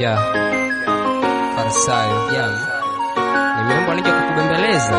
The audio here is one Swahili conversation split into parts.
ya Farisayo ya nimeomba nije kukubembeleza.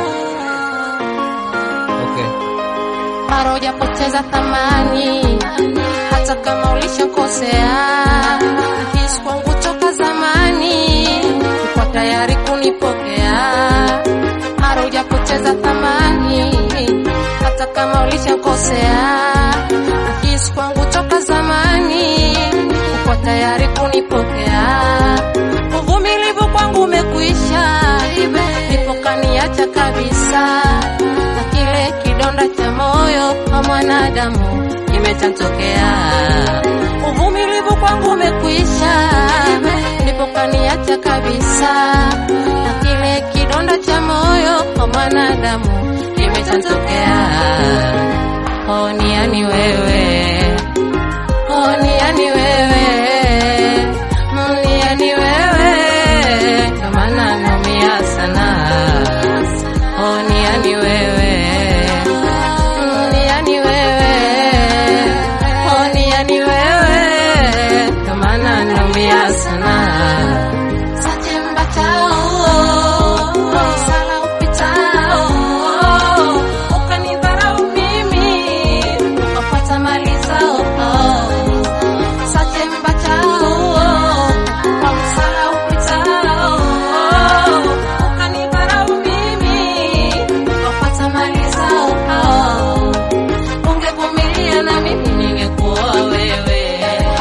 Okay. mara hujapoteza thamani, hata kama ulishakosea. Nahisi kwangu toka zamani, uko tayari kunipokea. Mara hujapoteza thamani, hata kama ulishakosea. Nahisi kwangu toka zamani, uko tayari kunipokea. Uvumilivu kwangu umekwisha, ndipo kaniacha kabisa na kile kidonda cha moyo wa mwanadamu kimechatokea. Uvumilivu kwangu umekwisha, ndipo kaniacha kabisa, na kile kidonda cha moyo wa mwanadamu kimechatokea. Oh, ni yani wewe, oh, ni yani wewe, Mm, ni yani wewe, ndo maana naumia sana. Oh, ni yani wewe, Mm, ni yani wewe, oh, ni yani wewe, ndo maana naumia sana. Satemba chao, sala upitao, ukanidharau mimi, ukapata mali zao. Satemba chao, kwa msala upitao, ukanidharau mimi, ukapata mali zao. Ungevumilia na mimi ningekuoa wewe.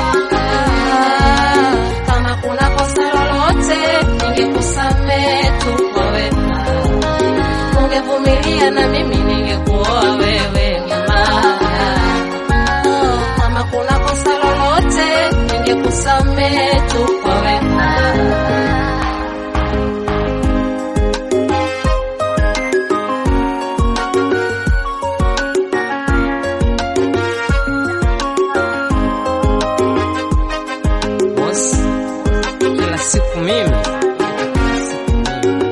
Kama kuna kosa lolote ningekusamehe tu kwa wema. Ungevumilia na mimi ningekuoa wewe mama. Kama kuna kosa lolote ningekusamehe tu kwa wema. Boss, kila siku mimi kila siku mimi.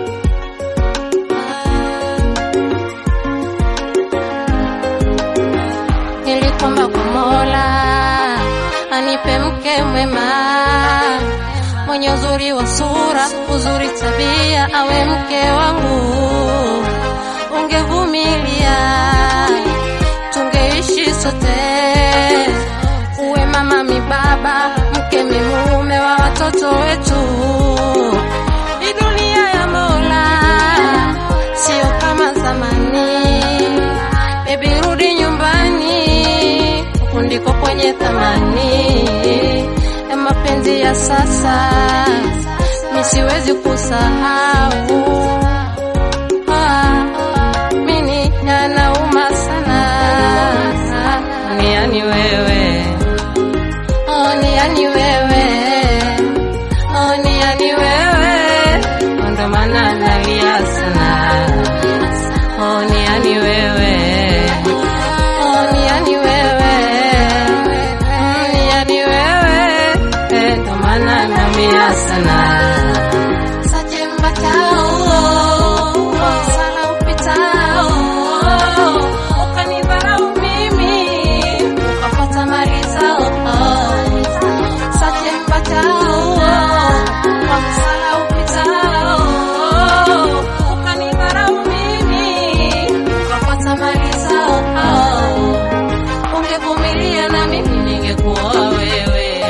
Nilikwamba kwa Mola anipe mke mwema mwenye uzuri wa sura, uzuri tabia, awe mke wangu. Ungevumilia tungeishi sote, uwe mama mi baba, mke mi mume wa watoto wetu. Hii dunia ya Mola sio kama zamani. Baby rudi nyumbani, huku ndiko kwenye thamani ya mapenzi ya sasa, mi siwezi kusahau. Ah, mini yanauma sana, ni yani wewe, oh, ni yani wewe, oh, ni yani wewe, ndo maana nalia sana. Oh, ni yani wewe. Oh, ni yani wewe. Mm, ni yani wewe. Eh, ndo maana naumia sana. Satemba chao, sala upitao, ukanidharau mimi, ukapata mali zao. Satemba chao, kwa msala upitao, ukanidharau mimi, ukapata mali zao. Ungevumilia na mimi ningekuoa wewe.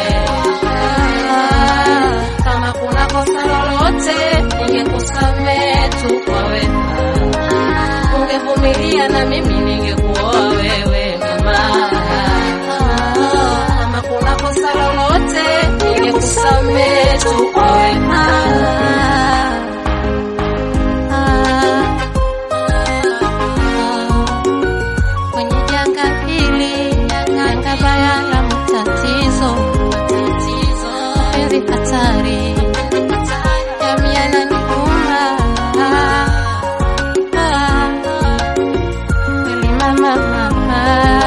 Kama kuna kosa lolote ningekusamehe tu kwa wema. Ungevumilia na mimi ningekuoa wewe mama. Kama kuna kosa lolote ningekusamehe tu kwa wema. Kwenye janga hili, janga baya la matatizo, mapenzi hatari, jamii yananiuma. Kweli mama, mama,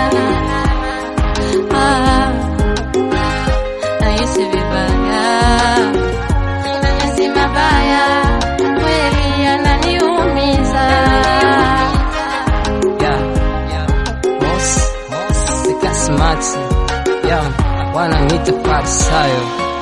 nahisi vibaya, nahisi mabaya, kweli yananiumiza. Yeah, yeah. Boss, boss, sika smart. Yeah, wananiita Farisayo.